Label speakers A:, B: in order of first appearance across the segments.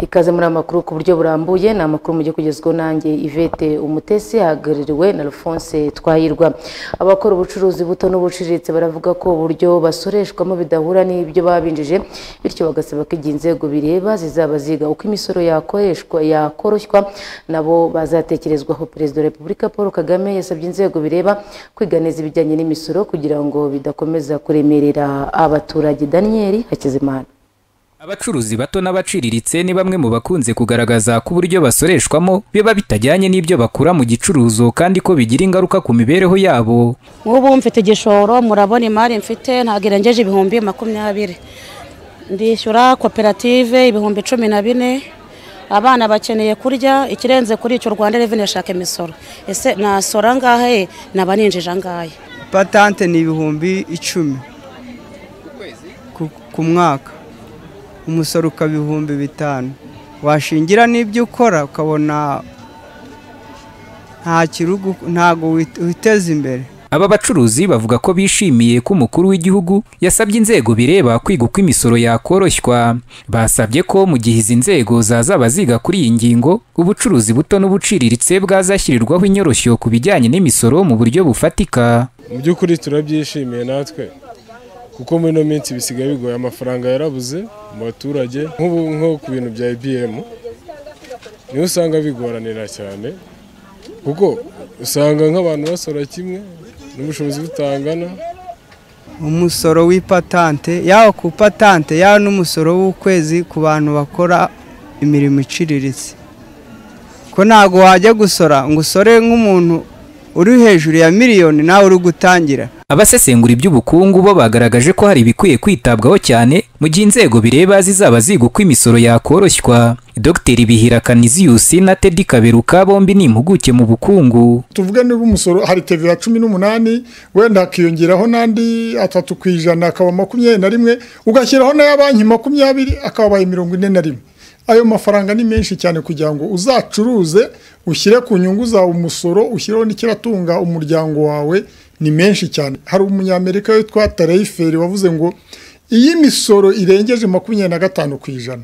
A: ikaze muri amakuru ku buryo burambuye ni amakuru mujye kugezwaho nanjye ivete umutesi hagarariwe na alphonse twahirwa abakora ubucuruzi buto n'ubuciriritse baravuga ko uburyo basoreshwamo bidahura n'ibyo babinjije bityo bagasaba ko igihe inzego bireba zizaba ziga uko imisoro yakoreshwa yakoroshywa nabo bazatekerezwaho perezida wa repubulika paul kagame yasabye inzego bireba kwiga neza ibijyanye n'imisoro kugira ngo bidakomeza kuremerera abaturage daniel hakizimana
B: abacuruzi bato n'abaciriritse ni bamwe mu bakunze kugaragaza ko uburyo basoreshwamo biba bitajyanye n'ibyo bakura mu gicuruzo kandi ko bigira ingaruka ku mibereho yabo
C: nk'ubu mfite igishoro murabona imari mfite ntabwo irengeje ibihumbi makumyabiri ndishyura koperative ibihumbi cumi na bine abana bakeneye kurya ikirenze kuri icyo rwanda reveni ashaka imisoro ese nasora angahe naba ninjije angahe
D: patante ni ibihumbi icumi ku- ku mwaka umusoro ukaba ibihumbi bitanu washingira n'ibyo ukora ukabona nta kirugu ntago wit- witeza imbere
B: aba bacuruzi bavuga ko bishimiye ko umukuru w'igihugu yasabye inzego bireba kwiga uko imisoro yakoroshywa basabye ko mu gihe izi nzego zazaba ziga kuri iyi ngingo ubucuruzi buto n'ubuciriritse bwazashyirirwaho inyoroshyo ku bijyanye n'imisoro mu buryo bufatika
E: mu by'ukuri turabyishimiye natwe kuko muri ino minsi bisigaye bigoye amafaranga yarabuze mu baturage nk'ubu nko ku bintu bya ibm niho usanga bigoranira cyane kuko usanga nk'abantu basora kimwe n'ubushobozi butangana
D: umusoro w'ipatante yaba ku patante yaba n'umusoro w'ukwezi ku bantu bakora imirimo iciriritse ko ntago wajya gusora ngo usore nk'umuntu uri hejuru ya miliyoni nawe uri gutangira
B: abasesengura iby'ubukungu bo bagaragaje ko hari ibikwiye kwitabwaho cyane mu gihe inzego bireba zizaba ziga uko imisoro yakoroshywa dr bihira kaniziyusi na teddy kaberuka bombi ni impuguke mu bukungu
F: tuvuge niba umusoro hari tevera cumi n'umunani wenda hakiyongeraho n'andi atatu ku ijana akaba makumyabiri na rimwe ugashyiraho n'aya banki makumyabiri akaba mirongo ine na rimwe ayo mafaranga ni menshi cyane kugira ngo uzacuruze ushyire ku nyungu zawe umusoro ushyireho n'ikiratunga umuryango wawe ni menshi cyane hari umunyamerika witwa tareyiferi wavuze ngo iyi misoro irengeje makumyabiri na gatanu ku ijana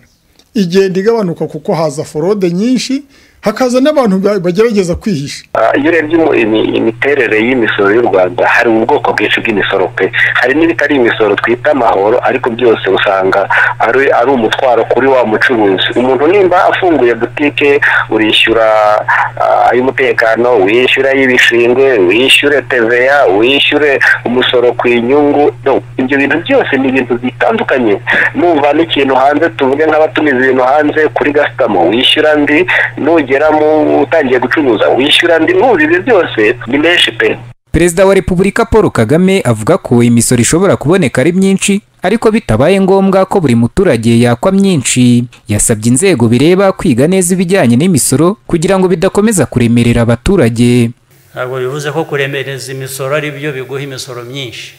F: igenda igabanuka kuko haza forode nyinshi hakaza n'abantu ba- bagerageza kwihisha
G: Ah, iyo urebye imu- imi- imiterere y'imisoro y'u rwanda hari ubwoko bwinshi bw'imisoro pe hari n'ibitari imisoro twita amahoro ariko byose usanga ari ari umutwaro kuri wa mucuruzi umuntu nimba afunguye butike urishyura ah, ay'umutekano wishyura ay'ibishingwe wishyure teveya wishyure umusoro ku inyungu No, ibyo bintu byose ni ibintu bitandukanye n'uvana ikintu hanze tuvuge nk'abatumiza ibintu hanze kuri gasitamo wishyura ndi nugera mu utangiye gucuruza wishyura ndi nuzi ibi byose ni menshi pe
B: perezida wa repubulika paul kagame avuga ko imisoro ishobora kuboneka ari myinshi ariko bitabaye ngombwa ko buri muturage yakwa myinshi yasabye inzego bireba kwiga neza ibijyanye n'imisoro kugira ngo bidakomeza kuremerera abaturage
H: ntabwo bivuze ko kuremereza imisoro ari byo biguha imisoro myinshi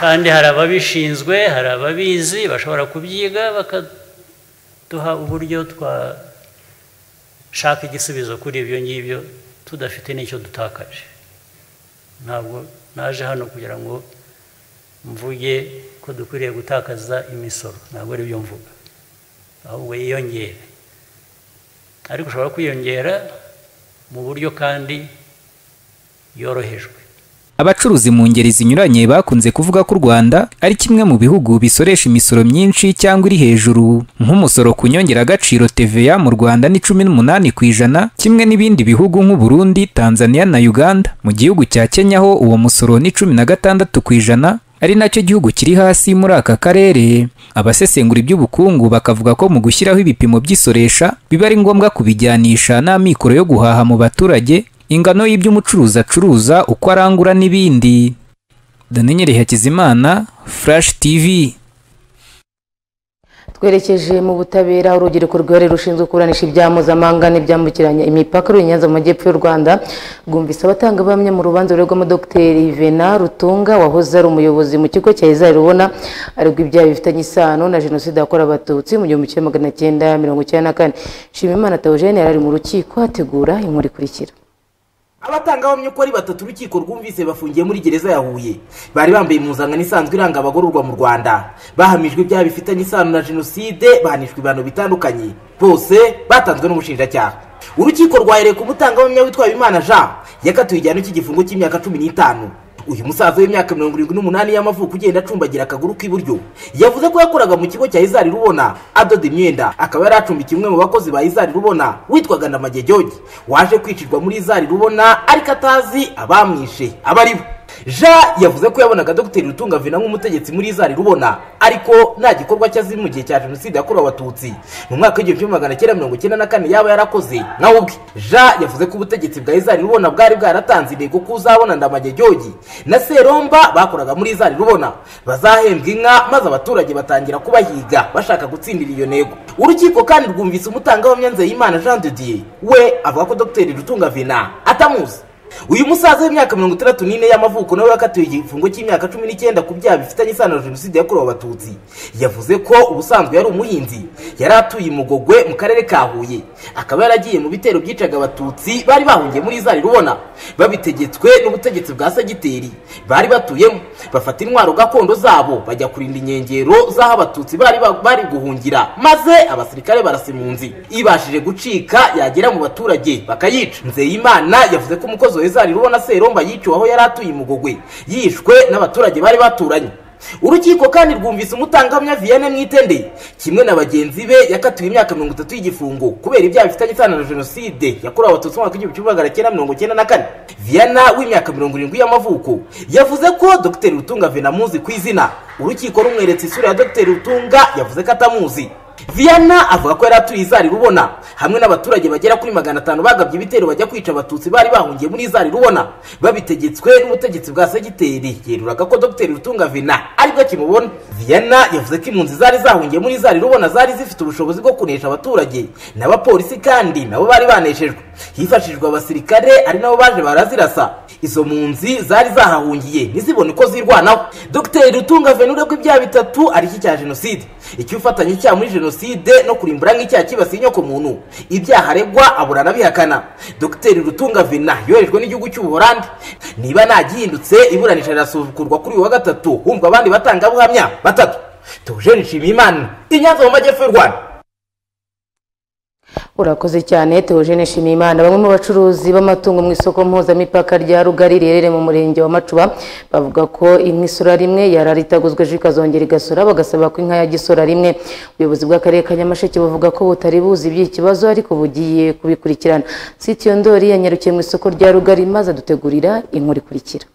H: kandi hari ababishinzwe hari ababizi bashobora kubyiga bakaduha uburyo twashaka igisubizo kuri ibyo ngibyo tudafite n'icyo dutakaje ntabwo naje hano kugira ngo mvuge ko dukwiriye gutakaza imisoro ntabwo ari byo mvuga ahubwo yiyongere ariko ushobora kwiyongera mu buryo kandi yorohejwe
B: abacuruzi mu ngeri zinyuranye bakunze kuvuga ko u rwanda ari kimwe mu bihugu bisoresha imisoro myinshi cyangwa iri hejuru nk'umusoro ku nyongeragaciro tva mu rwanda ni cumi n'umunani ku ijana kimwe n'ibindi bihugu nk'u Burundi, tanzania na uganda mu gihugu cya kenya ho uwo musoro ni cumi na gatandatu ku ijana ari nacyo gihugu kiri hasi muri aka karere abasesengura iby'ubukungu bakavuga ko mu gushyiraho ibipimo by'isoresha biba ari ngombwa kubijyanisha n'amikoro yo guhaha mu baturage ingano y'ibyo umucuruzi acuruza uko arangura n'ibindi daniel hakizimana flash tv
A: twerekeje mu butabera urubyiruko rwihariye rushinzwe kuburanisha ibyaha mpuzamahanga n'ibyambukiranya imipaka ruri nyanza mu majyepfo y'u rwanda rwumvise abatanga abahamya mu rubanza ruregwamo dogiteri vena rutunga wahoze ari umuyobozi mu kigo cya izari rubona aregwa ibyaha bifitanye isano na jenoside yakorewe abatutsi mu gihumbi kimwe magana cyenda mirongo icyenda na kane nshimiyimana teogene yari ari mu rukiko ategura inkuru ikurikira
I: abatangabuhamya uko ari batatu urukiko rwumvise bafungiye muri gereza ya huye bari bambaye impuzankano isanzwe iranga abagororwa mu rwanda bahamijwe ibyaha bifitanye isano na jenoside bahanishwa ibihano bitandukanye bose batanzwe n'ubushinjacyaha urukiko rwahereye ku mutangabuhamya witwaye imana jean yakatuye igihano cy'igifungo cy'imyaka cumi n'itanu uyu musaza w'imyaka mirongo irindwi n'umunani y'amavuko ugenda acumbagira akaguru k'iburyo yavuze ko yakoraga mu kigo cya izari rubona adoda imyenda akaba yari acumbikiye umwe mu bakozi ba izari rubona witwaga ndamage george waje kwicirwa muri izari rubona ariko atazi abamwishe aba ari bo jean yavuze ko yabonaga dogiteri rutunga vena nk'umutegetsi muri izari rubona ariko nta gikorwa cye azi mu gihe cya jenoside yakorewe abatutsi mu mwaka w'igihumbi kimwe magana cyenda mirongo icyenda na kane yaba yarakoze nawe ubwe jean yavuze ko ubutegetsi bwa izari rubona bwari bwaratanze intego ko uzabona ndamage george na seromba bakoraga muri izari rubona bazahembwa inka maze abaturage batangira kubahiga bashaka gutsindira iyo nego urukiko kandi rwumvise umutangabuhamya nzeyimana jean de dieu we avuga ko dogiteri rutunga vena atamuzi uyu musaza w'imyaka mirongo itandatu n'ine y'amavuko nawe yakatiwe igifungo cy'imyaka cumi n'icyenda ku byaha bifitanye isano na jenoside yakorewe abatutsi yavuze ko ubusanzwe yari umuhinzi yari atuye imugogwe mu karere ka huye akaba yaragiye mu bitero byicaga abatutsi bari bahungiye muri izari rubona babitegetswe n'ubutegetsi bwa sagiteri bari batuyemo bafata intwaro gakondo zabo bajya kurinda inkengero z'aho abatutsi bari ba- bari guhungira maze abasirikare barasa impunzi ibashije gucika yagera mu baturage bakayica nzeyimana yavuze ko umukozi wa ezari rubona seromba yiciwe aho yari atuye imugogwe yishwe n'abaturage bari baturanye urukiko kandi rwumvise umutangahamya vienne mwitende kimwe na bagenzi be yakatiwe imyaka mirongo itatu y'igifungo kubera ibyaha bifitanye isano na jenoside yakorewe abatutsi mu mwaka w'igihumbi kimwe magana cyenda mirongo cyenda na kane vienne w'imyaka mirongo irindwi y'amavuko yavuze ko dr rutunga vena amuzi ku izina urukiko rumweretse isura ya dr rutunga yavuze ko atamuzi viana avuga ko yari atuye izari rubona hamwe n'abaturage bagera kuri magana atanu bagabye ibitero bajya kwica abatutsi bari bahungiye muri izari rubona babitegetswe n'ubutegetsi bwa segiteri yeruraga ko dr rutunga vena aribwo akimubona viana yavuze ko impunzi zari zahungiye muri izari rubona zari zifite ubushobozi bwo kunesha abaturage n'abapolisi kandi nabo bari baneshejwe hifashishijwe abasirikare ari nabo baje barazirasa izo mpunzi zari zahahungiye ntizibone uko zirwanaho dr rutunga venure ko ibyaha bitatu ari iki cya jenoside icy'ubufatanye icyaha muri jenoside no kurimbura nk'icyaha cyibasiye inyoko muntu ibyaha aregwa abura anabihakana dr rutunga vena yoherejwe n'igihugu cy'ubuholandi niba ntagihindutse iburanisha rirasubukurwa kuri uyu wa gatatu humva abandi batangabuhamya batatu tujeni nshimiyimana inyanza mu majyepfo y'u rwanda
A: urakoze cyane Theogene Nshimiyimana bamwe mu bacuruzi b'amatungo mu isoko mpuzamipaka rya Rugari riherereye mu murenge wa Macuba bavuga ko inka isura rimwe yarari itaguzwe ejo ikazongera igasura bagasaba ko inka ya gisura rimwe ubuyobozi bw'akarere ka Nyamasheke buvuga ko butari buzi iby'iki kibazo ariko bugiye kubikurikirana Sitiyo Ndori yanyarukiye mu isoko rya Rugari maze adutegurira inkuru ikurikira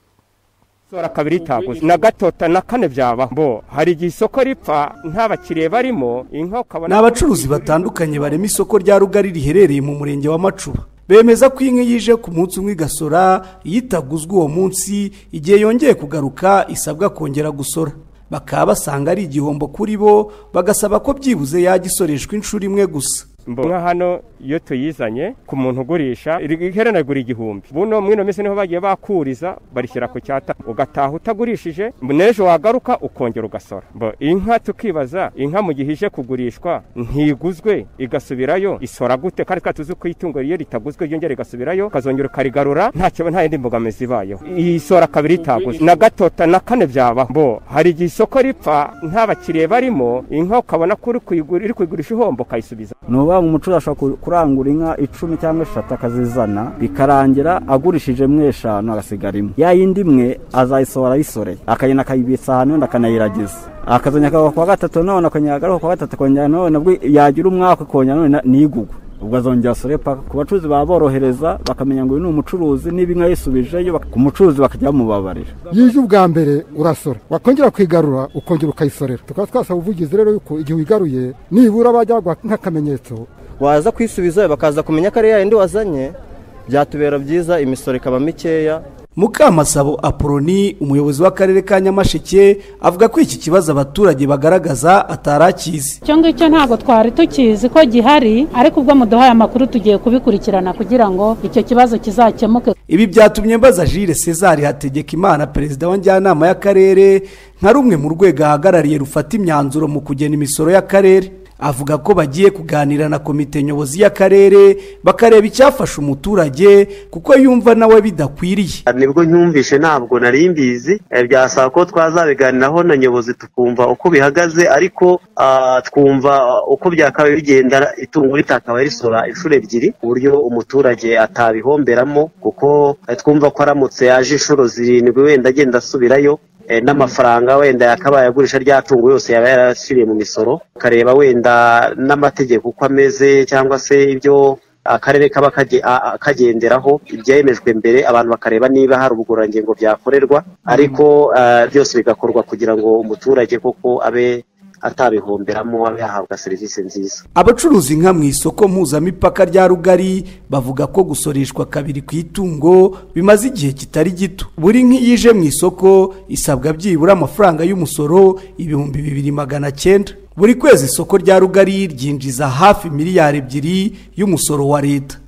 J: sora kabiri itaguze na gatota na kane byabaho bo hari igihe isoko ripfa nta bakiriya barimo inka
K: ni
J: ukabona
K: abacuruzi batandukanye barema isoko rya rugari riherereye mu murenge wa macuba bemeza ko inka yije ku munsi umwe igasora iyo itaguzwe uwo munsi igihe yongeye kugaruka isabwa kongera gusora bakaba basanga ari igihombo kuri bo bagasaba ko byibuze yajya isoreshwa inshuro imwe gusa
J: Mbo, nka hano iyo tuyizanye ku muntu ugurisha iri- iherena rigura igihumbi buno mwino minsi niho bagiye bakuriza barishyira ku cyata ugataha utagurishije mbo, n'ejo wagaruka ukongera ugasora mbo inka tukibaza inka mu gihe ije kugurishwa ntiguzwe igasubirayo isora gute kandi twa tuzi ko itungo iyo ritaguzwe ryongera igasubirayo ukazongera ukarigarura nta kiba nta yindi mbogamizi ibayeho iyi sora kabiri itaguze na gatota na kane byabaho mbo hari igihe isoko ripfa nta bakiriya barimo inka ukabona ko uri kuyigura- iri kuyigurisha ihombo ukayisubiza
L: ni ukuvuga ngo umucuruzi ashobora ku- kurangura inka icumi cyangwa eshatu akazizana bikarangira agurishije mwe eshanu agasigara imwe ya yindi imwe azayisohora ayisoreye akagenda akayibitsa ahantu wenda akanayiragiza akazongera akagaruka kuwa gatatu none akongera akagaruka kuwa gatatu akongera none ubwo yagira umwaka akongera none na- ntigugwe ubwo azongera asore paka ku bacuruzi baborohereza bakamenya ngo uyu ni umucuruzi niba inka yisubijeyo bak- ku mucuruzi bakajya bamubabarira
M: yije ubwa mbere urasora wakongera kwigarura ukongera ukayisorera tukaba twasaba ubuvugizi rero yuko igihe uyigaruye nibura bajya baguha nk'akamenyetso
N: waza kuyisubiza bakaza kumenya ko ari yayindi wazanye byatubera byiza imisoro ikaba mikeya
K: mukamasabo apoloni umuyobozi w'akarere ka nyamasheke avuga ko iki kibazo abaturage bagaragaza atarakizi
O: icyo ngicyo ntabwo twari tukizi ko gihari ariko ubwo muduhaye amakuru tugiye kubikurikirana kugira ngo icyo kibazo kizakemuke
K: ibi byatumye mbaza Jules César hategeka imana perezida wa njyanama y'akarere nka rumwe mu rwego ahagarariye rufata imyanzuro mu kugena imisoro y'akarere avuga ko bagiye kuganira na komite nyobozi y'akarere bakareba icyafasha umuturage kuko yumva nawe bidakwiriye
P: nibwo nyumvishe ntabwo nari mbizi eh, byasaba ko twazabiganiraho na nyobozi tukumva uko bihagaze ariko ah, twumva uko byakabaye bigenda itungo ritakaba risora inshuro ebyiri ku buryo umuturage atabihomberamo kuko eh, twumva ko aramutse yaje inshuro zirindwi wenda agenda asubirayo eh, n'amafaranga wenda yakabaye agurisha rya tungo yose yaba yarashyiriye mu misoro ukareba wenda n'amategeko uko ameze cyangwa se ibyo akarere kaba kaje- a- a- kagenderaho ibyemejwe mbere abantu bakareba niba hari ubugorangingo byakorerwa ariko eh, byose bigakorwa kugira ngo umuturage koko abe atabihomberamo abe yahabwa serivisi nziza
K: abacuruza inka mu isoko mpuzamipaka rya rugari bavuga ko gusoreshwa kabiri ku itungo bimaze igihe kitari gito buri nka iyo ije mu isoko isabwa byibura amafaranga y'umusoro ibihumbi bibiri magana cyenda buri kwezi isoko rya rugari ryinjiza hafi miliyari ebyiri y'umusoro wa leta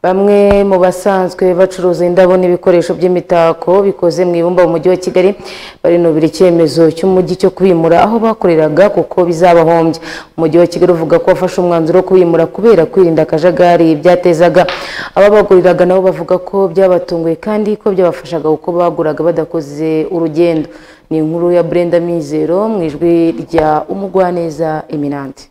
A: Bamwe mu basanzwe bacuruza indabo n'ibikoresho by'imitako bikoze mu ibumba mu mujyi wa Kigali barinubira icyemezo cy'umujyi cyo kwimura aho bakoreraga kuko bizabahombya. Umujyi wa Kigali uvuga ko wafashe umwanzuro wo kwimura kubera kwirinda akajagari byatezaga. Ababaguriraga nabo bavuga ko byabatunguye kandi ko byabafashaga kuko baguraga badakoze urugendo. Ni inkuru ya Brenda Mizero mu ijwi rya Umugwaneza Eminante.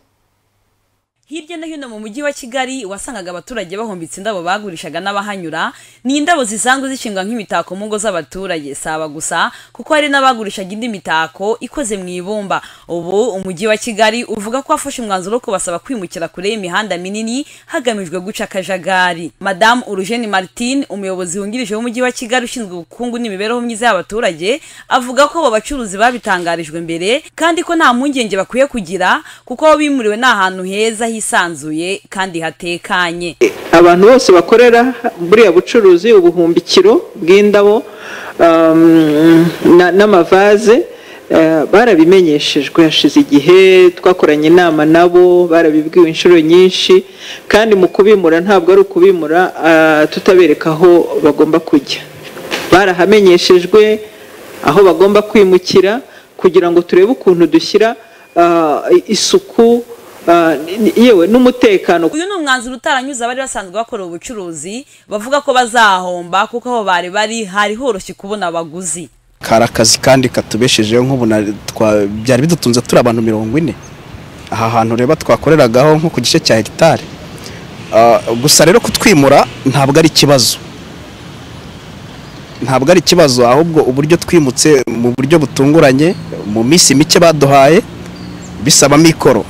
Q: Hirya no hino mu mujyi wa Kigali wasangaga abaturage bahombitse indabo bagurishaga n'abahanyura ni indabo zisanzwe zishingwa nk'imitako mu ngo z'abaturage saba gusa kuko hari n'abagurishaga indi mitako ikoze mu ibumba ubu umujyi wa Kigali uvuga ko wafashe umwanzuro wo kubasaba kwimukira kure y'imihanda minini hagamijwe guca akajagari Madame Urugeni Martin umuyobozi wungirije w'umujyi wa Kigali ushinzwe ubukungu n'imibereho myiza y'abaturage avuga ko abo bacuruzi babitangarijwe mbere kandi ko nta mpungenge bakwiye kugira kuko aho bimuriwe ni ahantu heza hisanzuye kandi hatekanye
R: abantu bose bakorera buriya bucuruzi ubuhumbikiro bw'indabo um, na- n'amavaze eh, barabimenyeshejwe hashize igihe twakoranye inama nabo barabibwiwe inshuro nyinshi kandi mu kubimura ntabwo ari ukubimura ah, tutabereka aho bagomba kujya barahamenyeshejwe aho bagomba kwimukira kugira ngo turebe ukuntu dushyira ah, isuku ah, ni- yewe n'umutekano
Q: uyu ni umwanzuro utaranyuze abari basanzwe bakora ubucuruzi bavuga ko bazahomba kuko aho bari bari hari horoshye kubona abaguzi
S: kari akazi kandi katubeshejeho nk'ubu na- twa- byari bidutunze turi abantu mirongo ine aha hantu reba twakoreragaho nko ku gice cya hegitari Ah, gusa rero kutwimura ntabwo ari ikibazo ntabwo ari ikibazo ahubwo uburyo twimutse mu buryo butunguranye mu minsi mike baduhaye bisaba mikoro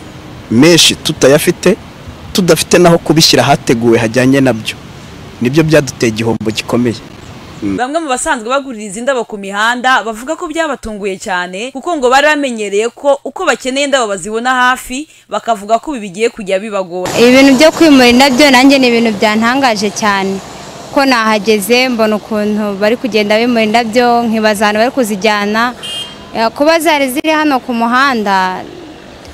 S: menshi tutayafite tudafite n'aho kubishyira hateguwe hajyanye nabyo nibyo byaduteye igihombo gikomeye
Q: bamwe mu basanzwe baguririza indabo ku mihanda bavuga ko byabatunguye cyane kuko ngo bari bamenyereye ko uko bakeneye indabo bazibona hafi bakavuga ko ibi bigiye kujya bibagora
T: ibintu byo kwimura indabyo nanjye ni ibintu byantangaje cyane ko nahageze mbona ukuntu bari kugenda bimura indabyo nkibaza ahantu bari kuzijyana Eh, kuba zari ziri hano ku muhanda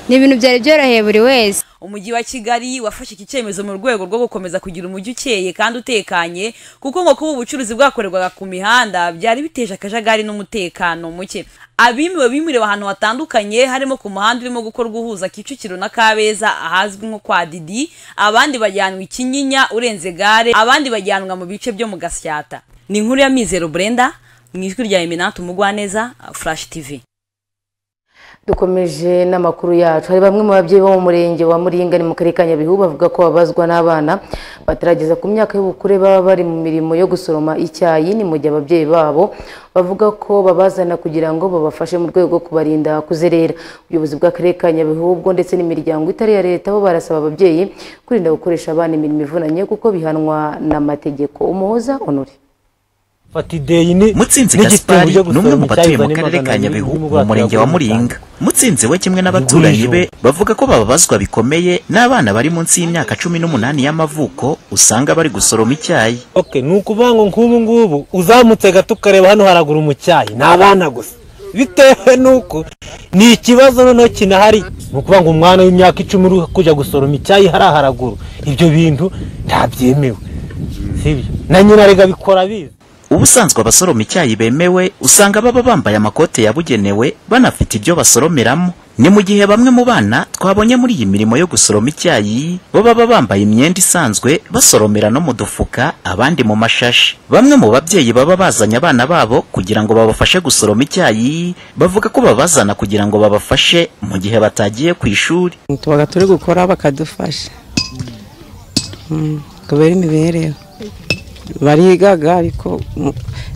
T: ni ibintu byari byoroheye buri wese
Q: umujyi wa kigali wafashe iki cyemezo mu rwego rwo gukomeza kugira umujyi ukeye kandi utekanye kuko ngo kuba ubucuruzi bwakorerwaga ku mihanda byari biteje akajagari n'umutekano muke abimiwe bimuriwe ahantu hatandukanye harimo ku muhanda urimo gukorwa uhuza kicukiro na kabeza ahazwi nko kwa didi abandi bajyanwa i kinyinya urenze gare abandi bajyanwa mu bice byo mu gasyata ni inkuru ya mizero brenda mu ijwi rya eminante umugwaneza flash tv
A: dukomeje n'amakuru yacu hari bamwe mu babyeyi bo mu murenge wa muringa ni mu karere ka nyabihu bavuga ko babazwa n'abana batarageza ku myaka y'ubukure baba bari mu mirimo yo gusoroma icyayi ni mu gihe ababyeyi babo bavuga ko babazana kugira ngo babafashe mu rwego rwo kubarinda kuzerera ubuyobozi bw'akarere ka nyabihu bwo ndetse n'imiryango itari iya leta bo barasaba ababyeyi kwirinda gukoresha abana imirimo ivunanye kuko bihanwa n'amategeko umuhoza onore
U: mutsinzi gaspari ni umwe mu batuye mu karere ka nyabihu mu murenge wa muringa mutsinzi we kimwe n'abaturanyi be bavuga ko bababazwa bikomeye n'abana bari munsi y'imyaka cumi n'umunani y'amavuko usanga bari gusoroma icyayi
V: Okay, ni ukuvuga ngo nk'ubu ngubu uzamutse gato ukareba hano haraguru mu cyayi ni abana gusa bitewe n'uko ni ikibazo noneho kinahari ni ukuvuga ngo umwana w'imyaka icumi uri kujya gusoroma icyayi hariya haraguru ibyo bintu ntabyemewe sibyo na nyina rega bikora bizi
U: ubusanzwe abasoroma icyayi bemewe usanga baba bambaye amakote yabugenewe banafite ibyo basoromeramo ni mu gihe bamwe mu bana twabonye muri iyi mirimo yo gusoroma icyayi bo baba bambaye imyenda isanzwe basoromera no mu dufuka abandi mu mashashi bamwe mu babyeyi baba bazanye abana babo kugira ngo babafashe gusoroma icyayi bavuga ko babazana kugira ngo babafashe mu gihe batagiye ku ishuri
C: tuba turi gukora bakadufasha kubera imibereho barigaga ariko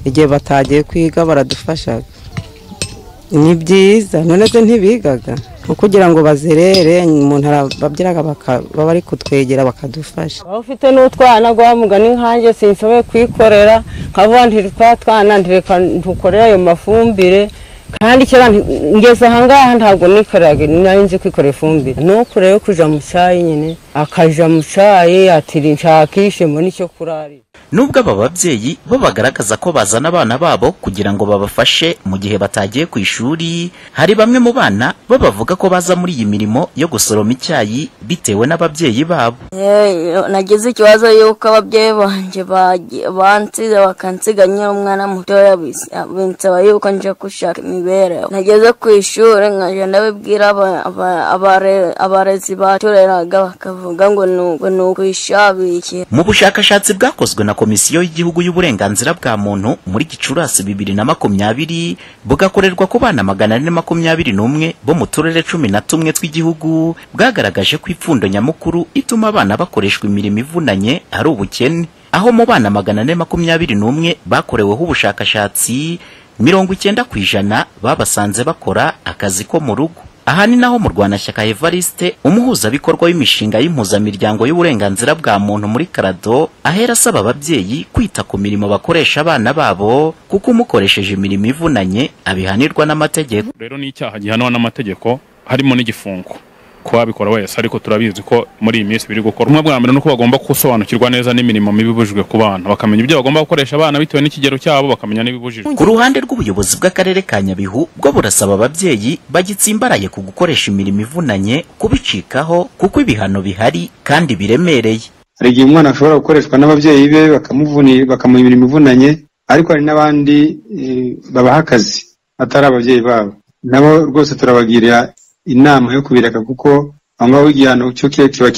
C: igihe batagiye kwiga baradufasha ni byiza none se ntibigaga kugira ngo bazerere umuntu arababyiraga baba bari kutwegera bakadufasha
E: waba ufite n'utwana guha mugani nkanjye sinshoboye kwikorera nkavuga ntiri twa twana ntireka ntukorere ayo mafumbire kandi kera ngeze ahangaha ntabwo nikoreraga nari nzi kwikorera ifumbire ni uku rero kujya mu cyayi nyine akajya mu cyayi atiri nshakishemo n'icyo kurarira
U: nubwo aba babyeyi bo bagaragaza ko bazana abana babo kugira ngo babafashe mu gihe batagiye ku ishuri hari bamwe mu bana bo bavuga ko baza muri iyi mirimo yo gusoroma icyayi bitewe n'ababyeyi babo
W: nagize ikibazo y'uko ababyeyi banjye bansize bakansiga nyine umwana mutoya binsaba yuko nje gushaka imibereho nageze ku ishuri nkajya ndabibwira abarezi batureraga bakavuga ngo ni ukwishabikira
U: mu bushakashatsi bwakozwe na komisiyo y'igihugu y'uburenganzira bwa muntu muri gicurasi bibiri na makumyabiri bugakorerwa ku bana magana ane makumyabiri n'umwe bo mu turere cumi na tumwe tw'igihugu bwagaragaje ko ipfundo nyamukuru ituma abana bakoreshwa imirimo ivunanye ari ubukene aho mu bana magana ane makumyabiri n'umwe bakoreweho ubushakashatsi mirongo icyenda ku ijana babasanze bakora akazi ko mu rugo aha ni naho murwanashyaka evariste umuhuzabikorwa w'imishinga y'impuzamiryango y'uburenganzira bwa muntu muri karado ahera asaba ababyeyi kwita ku mirimo bakoresha abana babo kuko umukoresheje imirimo ivunanye abihanirwa n'amategeko
X: rero ni icyaha gihanwa n'amategeko harimo n'igifungo kuba babikora wese ariko turabizi ko muri iyi minsi biri gukora umwe bwa mbere ni uko bagomba gusobanukirwa neza n'imirimo mibi ibujijwe ku bana bakamenya ibyo bagomba gukoresha abana bitewe n'ikigero cyabo bakamenya n'ibibujijwe
U: ku ruhande rw'ubuyobozi bw'akarere ka nyabihu bwo burasaba ababyeyi bagitsimbaraye ku gukoresha imirimo ivunanye kubicikaho kuko ibihano bihari kandi biremereye
Y: hari igihe umwana ashobora gukoreshwa n'ababyeyi be bakamuha imirimo ivunanye ariko hari n'abandi babaha akazi atari ababyeyi babo nabo rwose turabagirira inama yo kubireka kuko aho ngaho igihano cyo kiba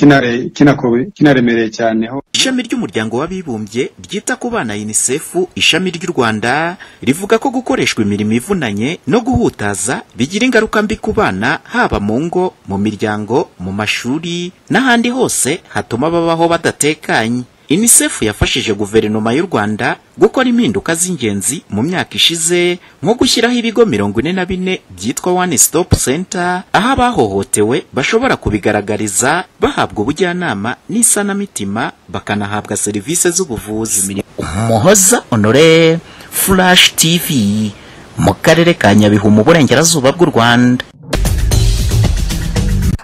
Y: kinaremereye cyane
U: ishami ry'umuryango w'abibumbye ryita ku bana unicef ishami ry'u rwanda rivuga ko gukoreshwa imirimo ivunanye no guhutaza bigira ingaruka mbi ku bana haba mu ngo mu miryango mu mashuri n'ahandi hose hatuma babaho badatekanye UNICEF yafashije guverinoma y'u Rwanda gukora impinduka z'ingenzi mu myaka ishize nko gushyiraho ibigo mirongo ine na bine byitwa One Stop Center aho abahohotewe bashobora kubigaragariza bahabwa ubujyanama n'isanamitima bakanahabwa serivisi z'ubuvuzi Umuhoza Honore Flash TV mu karere ka Nyabihu mu burengerazuba bw'u Rwanda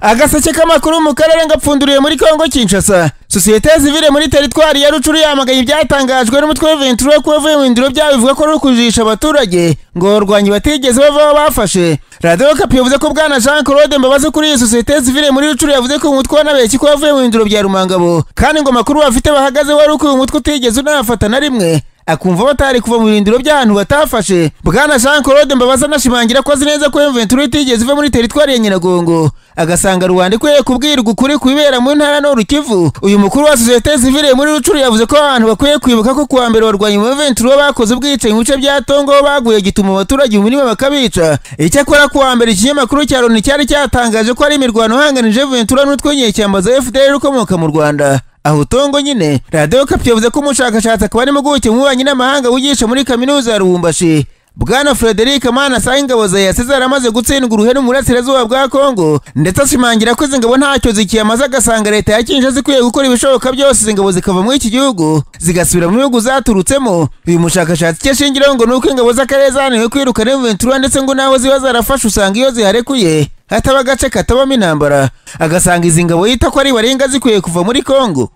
Z: agaseke k'amakuru mu karere ngapfunduriye muri kongo kinshasa sosiyete zivire muri teritwari ya rucuru yamagaye ibyatangajwe n'umutwe w'iventuro kuba avuye mu ndiro byabo bivuga ko ari ukujijisha abaturage ngo abarwanyi batigeze bavaho bafashe radiyo kapi yavuze ko bwana jean claude mbabazi kuri iyi sosiyete zivire muri rucuru yavuze ko umutwe wanabeshye ko wavuye mu ndiro bya rumangabo kandi ngo amakuru bafite bahagazeho ari uko uyu mutwe utigeze unafata na rimwe akumva batari kuva mu birindiro by'ahantu batafashe bwana jean claude mbabaza anashimangira ko azi neza ko emventura itigeze iva muri teritwari ya nyiragongo agasanga rubanda ikwiye kubwirwa ukuri ku bibera mu ntara n'urukivu uyu mukuru wa sosiyete zivire muri rucuru yavuze ko abantu bakwiye kwibuka ko kuwa mbere barwanya mu emventura bakoze ubwicanyi mu bice bya tongo baguye gituma abaturage mu mirima bakabica icyakora kuwa mbere ikinyamakuru cya loni cyari cyatangaje ko ari imirwano ihanganije ventura n'utwenye cyambaza fdr ukomoka mu rwanda aho utongo nyine radiyo kapi yavuze ko umushakashatsi akaba ari impuguke mu bubanyi n'amahanga wigisha muri kaminuza ya rubumbashi bwana frederic mana asanga ingabo za yasize yaramaze gutsindwa uruhenu mu burasirazuba bwa kongo ndetse ashimangira ko izi ngabo ntacyo zikiyamaze agasanga leta ya kinja zikwiye gukora ibishoboka byose izi ngabo zikava muri iki gihugu zigasubira mu bihugu zaturutsemo uyu mushakashatsi icyo ashingiraho ngo ni uko ingabo z'akarere zananiwe kwirukana imventura ndetse ngo naho ziba zarafashe usanga iyo ziharekuye hataba agace katabamo intambara agasanga izi ngabo yita ko ari barenga zikwiye kuva muri kongo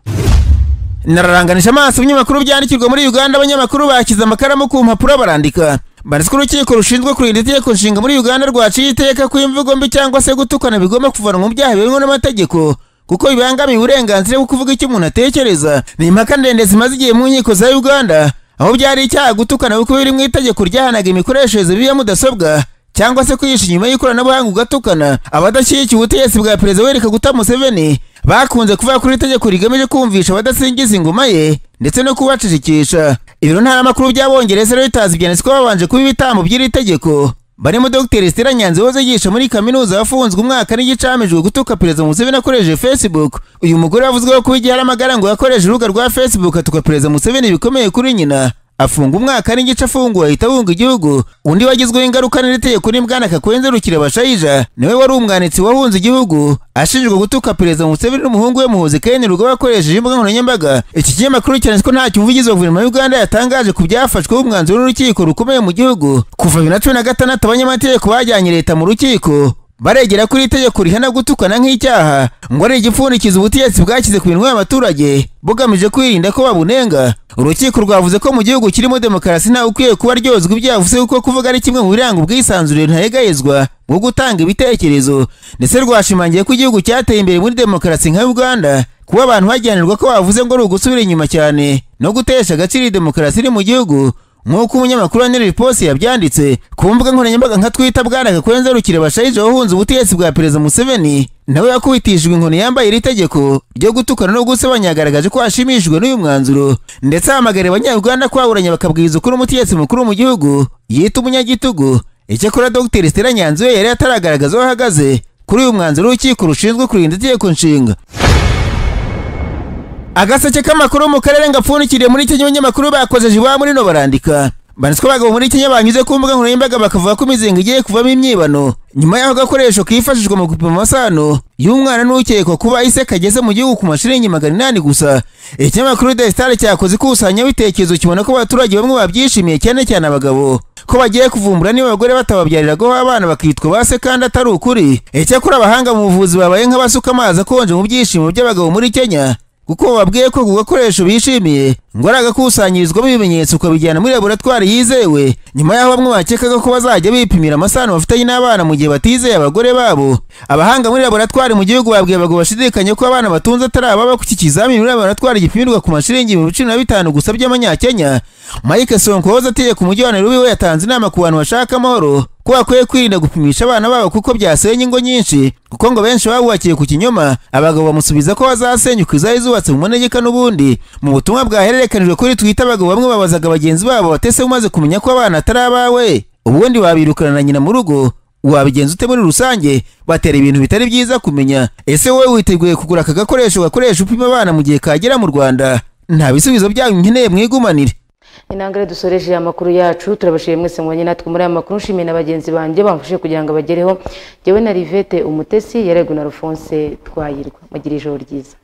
Z: nararanganisha amaso ibinyamakuru byandikirwa muri uganda abanyamakuru bakize amakaramu ku mpapuro barandika barizwa urukiko rushinzwe kurinda itegeko nshinga muri uganda rwaciye iteka ko imvugo mbi cyangwa se gutukana bigomba kuvanwa mu byaha birimo n'amategeko kuko bibangamiye uburenganzira bwo kuvuga icyo umuntu atekereza ni impaka ndende zimaze igihe mu nkiko za uganda aho byari icyaha gutukana kuko biri mu itegeko ryahanaga imikoreshereze bibi ya mudasobwa cyangwa se kwihisha inyuma y'ikoranabuhanga ugatukana abadashyigikiye ubutegetsi bwa perezida w'ereka guta museveni bakunze kuvuga kuri iri tegeko rigamije kumvisha abadasingiza ingoma ye ndetse no kubacishikisha ibiro ntaramakuru by'abongereza rero bitazi ibyanditsi ko babanje kuba ibitambo by'iri tegeko barimo dr stella nyanzi wahoze yigisha muri kaminuza wafunzwe umwaka n'igicahamijwe gutuka perezida museveni akoresheje facebook uyu mugore wavuzweho kuba igihe ari amagara ngo yakoreshe urubuga rwa facebook atuka perezida museveni bikomeye kuri nyina afunga umwaka n'igice afunguwe ahita ahunga igihugu undi wagizweho ingaruka n'iri tegeko ni bwana kakwenze rukirabashayija niwe wari umwanditsi wahunze igihugu ashinjwa gutuka perezida museveni n'umuhungu we muhuzi kayini rugo bakoresheje imbuga nkoranyambaga iki kinyamakuru cyanditse ko ntacyo umuvugizi wa guverinoma y'uganda yatangaje ku byafashweho umwanzuro n'urukiko rukomeye mu gihugu kuva bibiri na cumi na gatandatu abanyamategeko bajyanye leta mu rukiko baregera kuri itegeko rihana gutukana nk'icyaha ngo ari igipfundikizo ubutegetsi bwashyize ku minwa y'abaturage bugamije kwirinda ko babunenga urukiko rwavuze ko mu gihugu kirimo demokarasi ntawe ukwiye kuba ryozwa ibyavuze kuko kuvuga ari kimwe mu biranga ubwisanzure ntarengayezwa bwo gutanga ibitekerezo ndetse rwashimangiye ko igihugu cyateye imbere muri demokarasi nka uganda kuba abantu bajyanirwa ko bavuze ngo ari ugusubira inyuma cyane no gutesha agaciro demokarasi iri mu gihugu nk'uko umunyamakuru wa niririposi yabyanditse ku mbuga nkoranyambaga nka twita bwana gakwenze rukira bashayije wahunze ubutegetsi bwa perezida museveni nawe yakubitishijwe inkoni yambaye iri tegeko ryo gutukana no gusebanya yagaragaje ko ashimishijwe n'uyu mwanzuro ndetse ahamagarira abanyarwanda kwaburanya bakabwiriza ukuri umutegetsi mukuru mu gihugu yita umunyagitugu icyakora dogiteri stella nyanzi we yari ataragaragaza aho ahagaze kuri uyu mwanzuro w'urukiko rushinzwe kurinda itegeko nshinga agaseke k'amakuru mu karere ngapfundikiriye muri kenya abanyamakuru bakoze jiwa muri no barandika banditswe abagabo muri kenya banyuze ku mbuga nkoranyambaga bakavuga ko imizinga igiye kuvamo imyibano nyuma y'aho agakoresho kifashishwa mu gupima amasano y'umwana n'ukekwa kuba ise kageze mu gihugu ku mashiringi magana inani gusa ikinyamakuru the star cyakoze ikusanya bitekerezo kibona ko abaturage bamwe babyishimiye cyane cyane abagabo ko bagiye kuvumbura niba abagore batababyariraho abana bakitwa ba se kandi atari ukuri icyakora abahanga mu buvuzi babaye nk'abasuka amazi akonje mu byishimo by'abagabo muri kenya kuko bababwiye ko ku gakoresho bishimiye ngo ari agakusanyirizwamo ibimenyetso ukabijyana muri laboratwari yizewe nyuma y'aho bamwe bakekaga ko bazajya bipimira amasano bafitanye n'abana mu gihe batizeye abagore babo abahanga muri laboratwari mu gihugu babwiye abagabo bashidikanye ko abana batunze atari ababa ku iki kizamini muri laboratwari gipimirwa ku mashiringi ibihumbi cumi na bitanu gusa by'amanyakenya mike sonko wahoze ategeka umujyi wa nairobi we yatanze inama ku bantu bashaka amahoro ko bakwiye kwirinda gupimisha abana babo kuko byasenya ingo nyinshi kuko ngo benshi babubakiye ku kinyoma abagabo bamusubiza ko bazasenyuka izari zubatse mu manegeka n'ubundi mu butumwa bwahererekanijwe kuri twita abagabo bamwe babazaga bagenzi babo batese umaze kumenya ko abana atari abawe ubundi wabirukana na nyina mu rugo wabigenza ute muri rusange batera ibintu bitari byiza kumenya ese wowe witeguye kugura aka gakoresho gakoresha upima abana mu gihe kagera mu rwanda nta bisubizo byanyu nkeneye mwigumanire
A: intangare dusoreje amakuru yacu turabashije mwese mwanya natwe muri aya makuru nshimiye na bagenzi banjye bamfashe kugira ngo abagereho jyewe na rivete umutesi yarego na rufonse twayirwa mugire ijoro ryiza